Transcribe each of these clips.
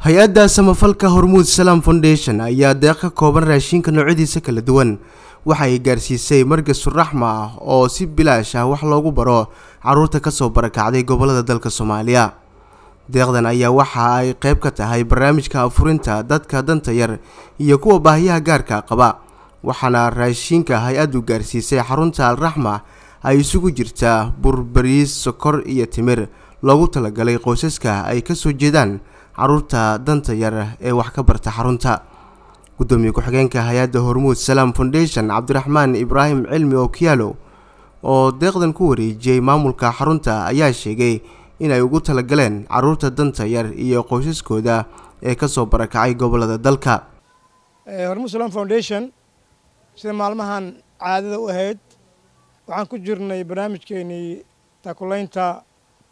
hay-adda samafalka hormuud salaam foundation ayaa deeq ka kooban raashinka noocyadiisa kala duwan waxa ay gaarsiisay margas raxma ah oo si bilaash ah wax loogu baro caruurta kasoo barakacday gobolada dalka soomaaliya deeqdan ayaa waxa ay qeyb ka tahay barnaamijka afurinta dadka danta yar iyo kuwa baahiyaha gaarka qaba waxaana raashinka hay-addu gaarsiisay xarunta alraxma ay isugu jirtaa burbariis sokor iyo timir loogu talagalay qoysaska ay kasoo jeedaan caruurta danta yar ee wax ka barta xarunta gudoomiye ku-xigeenka hay-adda hormuud salaam foundation cabdiraxmaan ibraahim cilmi okiyaalo oo deeqdan ku wareejiyey maamulka xarunta ayaa sheegay inay ugu talagaleen caruurta danta yar iyo qoysaskooda ee kasoo barakacay gobolada dalka hormuud salaam foundation sida maalmahan caadada u ahayd waxaan ku jirnay barnaamijkeenii taakulaynta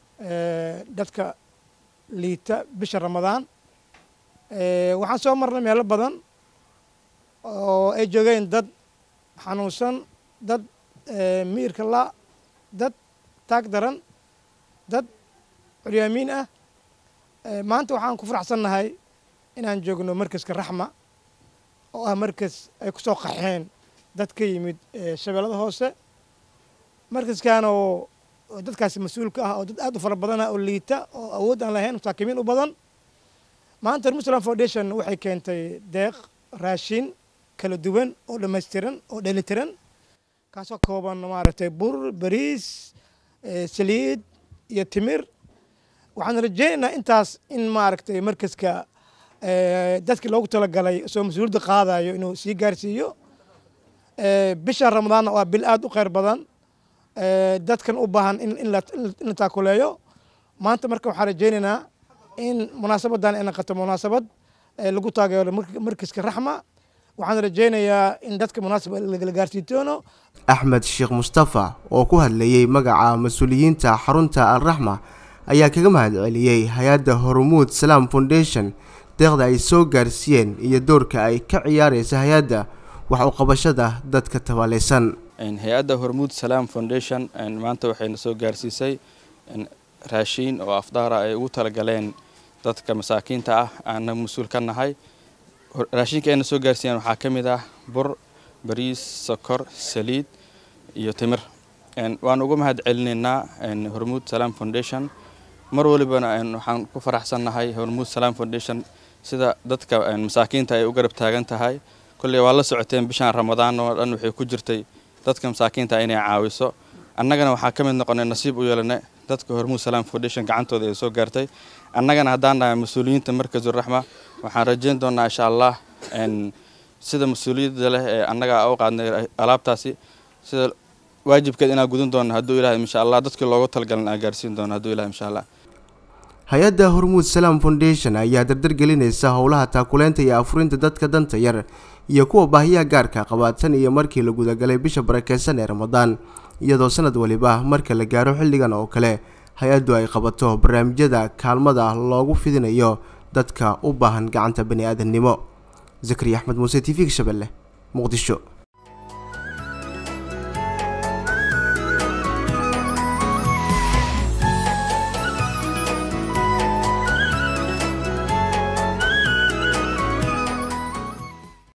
dadka liita bisha ramadaan waxaan soo marnay meelo badan oo ay joogeen dad xanuunsan dad miirka la dad taag daran dad curyaamiin ah maanta waxaan ku faraxsannahay inaan joogno markaska raxma oo ah markas ay ku soo qaxeen dad ka yimid shabeellada hoose markaskan oo dadkaasi mas-uulka ah oo dad aad u fara badan ah oo liita oo awood aan lahayn masaakiimiin u badan maanta hormuud salaam foundation waxay keentay deeq raashin kala duwan oo dhammaystiran oo dhelitiran kaasoo kooban maaragtay bur bariis saliid iyo timir waxaan rajeynaynaa intaas in maaragtay markaska dadkii loogu talagalay soo mas-uuliyadda qaadayo inuu sii gaarsiiyo bisha ramadaanna waa bil aad u kheyr badan dadkan u baahan in la taakuleeyo maanta marka waxaan rajeynaynaa in munaasabadan ay naqato munaasabad lagu taageero markaska raxma waxaan rajeynayaa in dadka munaasab lagala gaarsiin doono axmed sheekh mustafa oo ku hadlayey magaca mas-uuliyiinta xarunta alraxma ayaa kaga mahad celiyey hay-adda hormuud salaam foundation deeqda ay soo gaarsiiyeen iyo doorka ay ka ciyaareysa hay-adda wax u qabashada dadka tabaaleysan hay-adda hormuud salaam foundation maanta waxayna soo gaarsiisay raashiin oo afdaara ay ugu talagaleen dadka masaakiinta ah aana mas-uul ka nahay raashinka ayna soo gaarsiiyeen waxaa ka mid ah bur bariis sokor saliid iyo timir waan uga mahad celinaynaa hormuud salaam foundation mar walibana waxaan ku faraxsannahay hormuud salaam foundation sida dadka masaakiinta ay u garab taagan tahay kolley waa la socoteen bishaan ramadaan oo dhan waxay ku jirtay dadka masaakiinta inay caawiso annagana waxaa ka mid noqonay nasiib u yeelana dadka hormuud salaam foundation gacantooda ay soo gaartay annagana haddaan nahay mas-uuliyiinta markazuraxma waxaan rajeyn doonaa insha allah sida mas-uuliyadda leh ee annaga u qaadnay alaabtaasi sida waajibkeed inaan gudan doono hadduu ilahay insha allah dadkii loogu talgalan aan gaarsiin doono hadduu ilahay insha allah hay-adda hormuud salaam foundation ayaa dardar gelinaysa howlaha taakuleynta iyo afurinta dadka danta yar iyo kuwa baahiyaha gaarka qaba tan iyo markii la gudagalay bisha barakeysan ee ramadaan iyadoo sanad waliba marka la gaaro xilligan oo kale hay-addu ay qabato barnaamijyada kaalmada loogu fidinayo dadka u baahan gacanta bani aadamnimo zakariya axmed muuse t v-ga shabeelle muqdisho